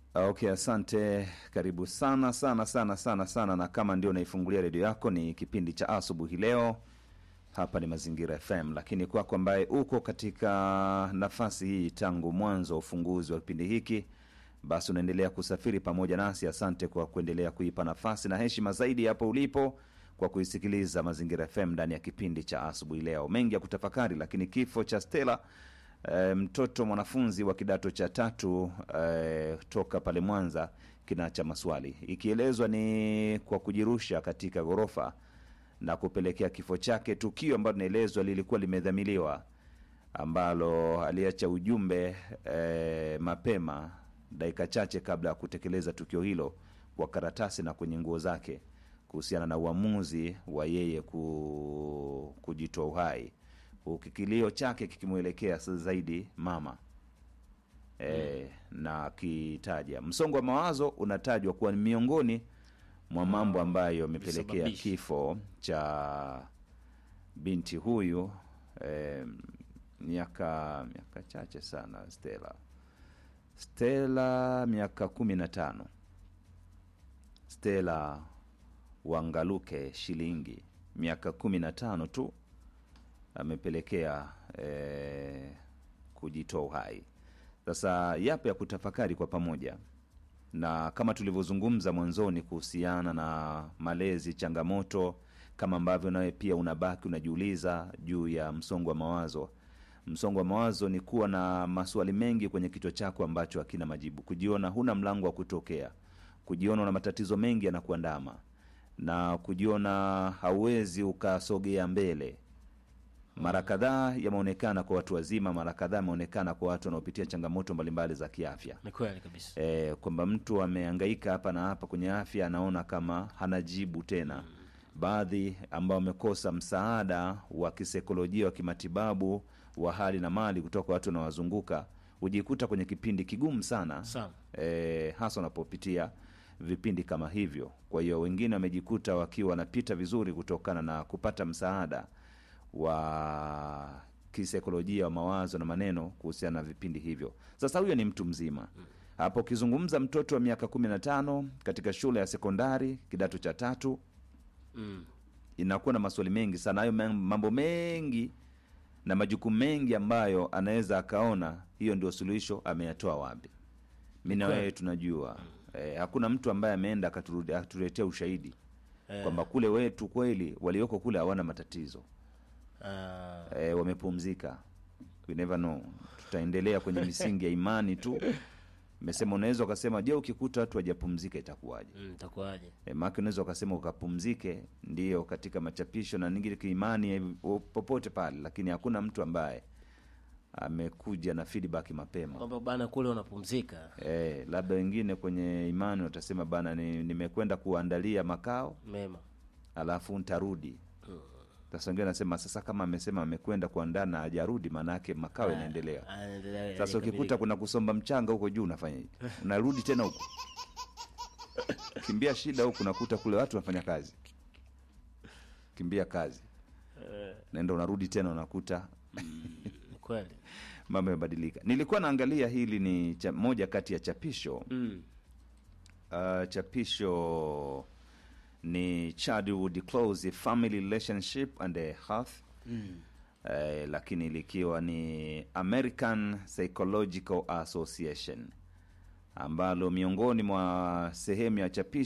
Okay, asante. Karibu sana sana sana sana sana, na kama ndio unaifungulia redio yako, ni kipindi cha asubuhi leo. Hapa ni Mazingira FM, lakini kwako ambaye uko katika nafasi hii tangu mwanzo wa ufunguzi wa kipindi hiki, basi unaendelea kusafiri pamoja nasi. Asante kwa kuendelea kuipa nafasi na heshima zaidi hapo ulipo kwa kuisikiliza Mazingira FM ndani ya kipindi cha asubuhi leo. Mengi ya kutafakari, lakini kifo cha Stella e, mtoto mwanafunzi wa kidato cha tatu e, toka pale Mwanza kinaacha maswali, ikielezwa ni kwa kujirusha katika ghorofa na kupelekea kifo chake, tukio ambalo linaelezwa lilikuwa limedhamiliwa, ambalo aliacha ujumbe e, mapema dakika chache kabla ya kutekeleza tukio hilo kwa karatasi na kwenye nguo zake kuhusiana na uamuzi wa yeye ku, kujitoa uhai, huku kilio chake kikimwelekea sasa zaidi mama e, na akitaja msongo wa mawazo unatajwa kuwa ni miongoni mwa mambo ambayo yamepelekea Visababishi. kifo cha binti huyu eh, miaka miaka chache sana Stella Stella miaka kumi na tano Stella Wangaluke Shilingi miaka kumi na tano tu amepelekea eh, kujitoa uhai. Sasa yapo ya kutafakari kwa pamoja, na kama tulivyozungumza mwanzoni kuhusiana na malezi, changamoto kama ambavyo nawe pia unabaki unajiuliza juu ya msongo wa mawazo. Msongo wa mawazo ni kuwa na maswali mengi kwenye kichwa chako ambacho hakina majibu, kujiona huna mlango wa kutokea, kujiona una matatizo mengi yanakuandama, na kujiona hauwezi ukasogea mbele. Mara kadhaa yameonekana kwa watu wazima, mara kadhaa yameonekana kwa watu wanaopitia changamoto mbalimbali za kiafya Ni kweli kabisa. e, kwamba mtu amehangaika hapa na hapa kwenye afya, anaona kama hana jibu tena. Baadhi ambao wamekosa msaada wa kisaikolojia wa kimatibabu wa hali na mali kutoka kwa watu wanaowazunguka hujikuta kwenye kipindi kigumu sana Sana. e, hasa wanapopitia vipindi kama hivyo. Kwa hiyo wengine wamejikuta wakiwa wanapita vizuri kutokana na kupata msaada wa kisaikolojia wa mawazo na maneno kuhusiana na vipindi hivyo. Sasa huyo ni mtu mzima hapo. Ukizungumza mtoto wa miaka kumi na tano katika shule ya sekondari kidato cha tatu, Mm. inakuwa na maswali mengi sana, hayo mam- mambo mengi na majukumu mengi ambayo anaweza akaona hiyo ndio suluhisho ameyatoa wapi. Mi na Kweli. wewe tunajua eh, hakuna mtu ambaye ameenda akaturudi- akatuletea ushahidi Eh, kwamba kule wetu kweli walioko kule hawana matatizo ah, eh, wamepumzika. We never know. Tutaendelea kwenye misingi ya imani tu. Mesema unaweza ukasema, je, ukikuta watu wajapumzika itakuwaje? mm, itakuwaje? E, maana unaweza ukasema ukapumzike, ndio katika machapisho na ningine kiimani eh, popote pale, lakini hakuna mtu ambaye amekuja na feedback mapema. Kwamba bana kule unapumzika E, labda wengine kwenye imani watasema bana, ni- nimekwenda kuandalia makao mema. alafu ntarudi. Sasa wengine anasema sasa, kama amesema amekwenda kuandaa na hajarudi, maana yake makao yanaendelea. Anaendelea- Sasa ukikuta yanakamilika. kuna kusomba mchanga huko juu, unafanya hivi, unarudi tena huko, kimbia shida huku, nakuta kule watu wanafanya kazi, kimbia kazi, Eh, naenda unarudi tena, unakuta ni kweli. mambo yamebadilika. Nilikuwa naangalia hili ni cha, moja kati ya chapisho Mm. uh, chapisho ni Childhood Close Family Relationship and the Health Mm. eh, lakini likiwa ni American Psychological Association ambalo miongoni mwa sehemu ya chapisho